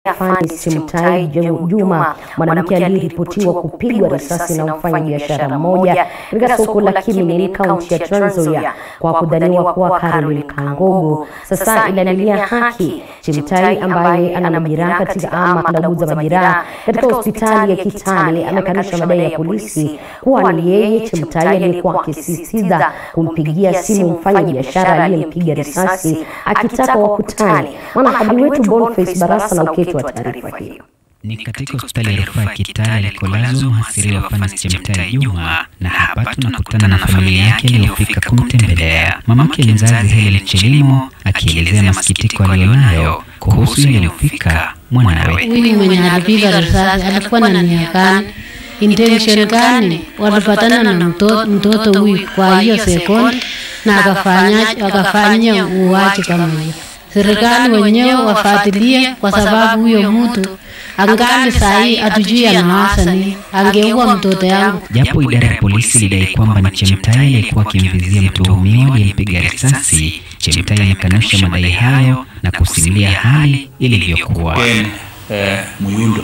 Fanis Chemtai Juma, mwanamke aliyeripotiwa kupigwa risasi na mfanya biashara mmoja katika soko la Kimilili, kaunti ya Trans Nzoia kwa kudhaniwa kuwa Caroline Kangogo, sasa inalilia haki. Chemtai ambaye ana majeraha katika ama anauguza majeraha katika hospitali ya Kitale amekanusha madai ya polisi kuwa ni yeye Chemtai aliyekuwa akisisitiza kumpigia simu mfanya biashara aliyempiga risasi akitaka wakutane. Mwanahabari wetu Boniface Barasa na uketi wa taarifa hiyo. Ni katika hospitali ya rufaa ya Kitale alikolazwa mhasiriwa Fanis Chemtai Juma, na hapa tunakutana na familia yake iliyofika kumtembelea. Mamake mzazi Helen Chelimo akielezea masikitiko aliyonayo kuhusu yaliyofika mwanawe. Huyu mwenye alipiga risasi alikuwa na nia gani? Intention gani? Walipatana na mtoto, mtoto huyu kwa hiyo sekondi na akafanya akafanya uuaji kama hiyo. Serikali wenyewe wafuatilie, kwa sababu huyo mtu angali saa hii hatujui anawaza nini. Angeua mtoto yangu. Japo idara ya polisi ilidai kwamba ni Chemtai aliyekuwa akimvizia mtuhumiwa aliyempiga risasi, Chemtai amekanusha madai hayo na kusimulia hali ilivyokuwa. Ken eh, Muyundo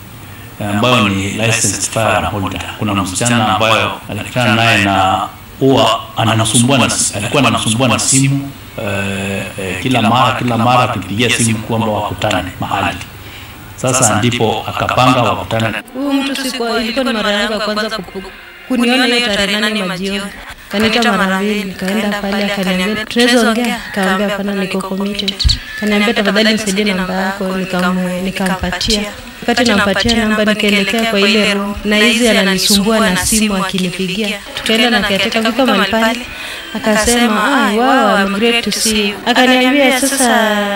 ambayo ni licensed firearm holder. Kuna msichana ambayo alikutana naye na huwa anamsumbua na alikuwa anamsumbua na simu eh, eh, kila mara kila mara akipigia simu kwamba wakutane mahali. Sasa ndipo akapanga wakutane. Huyu mtu sikuwa, ilikuwa ni mara yangu ya kwanza kupu- kuniona hiyo tarehe nane majioni. Kanita mara mbili, nikaenda pale akaniambia tunaweza ongea, kaambia hapana, niko committed. Kaniambia tafadhali nisaidie namba yako, nikam- nikampatia. Wakati nampatia namba, nikaelekea kwa ile room, na hizi ananisumbua na simu akinipigia. Tukaenda na katika fika mahali pale, akasema ah, wow, I'm great to see you. Akaniambia sasa,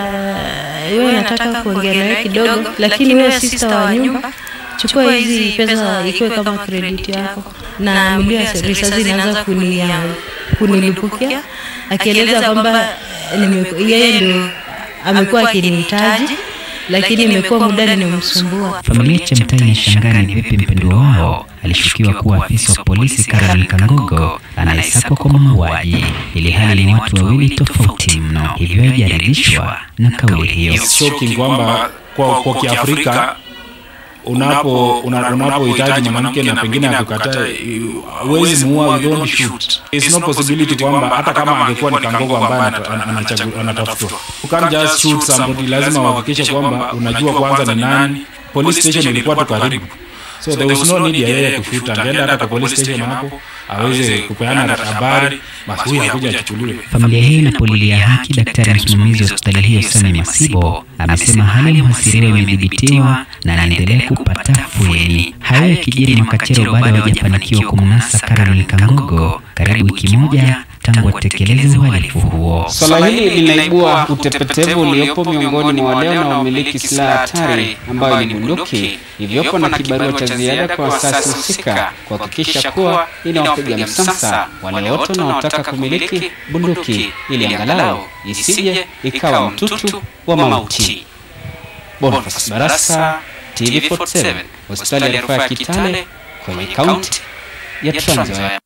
wewe nataka kuongea nawe kidogo, lakini wewe sister wa nyumba chukua hizi pesa ikuwe kama credit yako, na milio ya risasi inaanza kunia kunilipukia, akieleza kwamba nime- yeye ndio amekuwa akinihitaji, lakini imekuwa muda nimemsumbua. Familia ya Chemtai inashangaa ni vipi mpendwa wao alishukiwa kuwa afisa wa polisi Caroline Kangogo anayesakwa kwa mauaji, ili hali ni watu wawili tofauti mno, hivyo haijaridhishwa na kauli hiyo. It's shocking kwamba kwa, kwa Kiafrika unapo una- unapohitaji mwanamke na pengine akukataa, huwezi muua, you don't shoot. It's no possibility kwamba hata kama angekuwa ni Kangogo ambaye anata- ana- anachagu- anatafutwa, you can't just shoot somebody. Lazima uhakikishe kwamba unajua kwanza ni nani. Police station ilikuwa tu karibu, so there was no need ya yeye kushuta. Angeenda hata kwa police station hapo aweze kupeana habari, basi huyu akuja achukuliwe. Familia hiyo inapolilia haki, daktari msimamizi wa hospitali hiyo Sami Masibo amesema hali ya mhasiriwa imedhibitiwa na anaendelea kupata afueni. Hayo yakijiri Makachero baada ya hawajafanikiwa kumnasa Caroline Kangogo karibu wiki moja tangu atekeleze uhalifu huo. Swala hili linaibua utepetevu uliopo miongoni mwa wale wanaomiliki silaha hatari ambayo ni bunduki, hivyopo na kibarua cha ziada kwa asasi husika kuhakikisha kuwa inawapiga msasa wale wote wanaotaka kumiliki bunduki ili angalau isije ikawa mtutu wa mauti. Boniface Barasa, TV47, hospitali ya rufaa ya Kitale kwenye kaunti ya Trans Nzoia.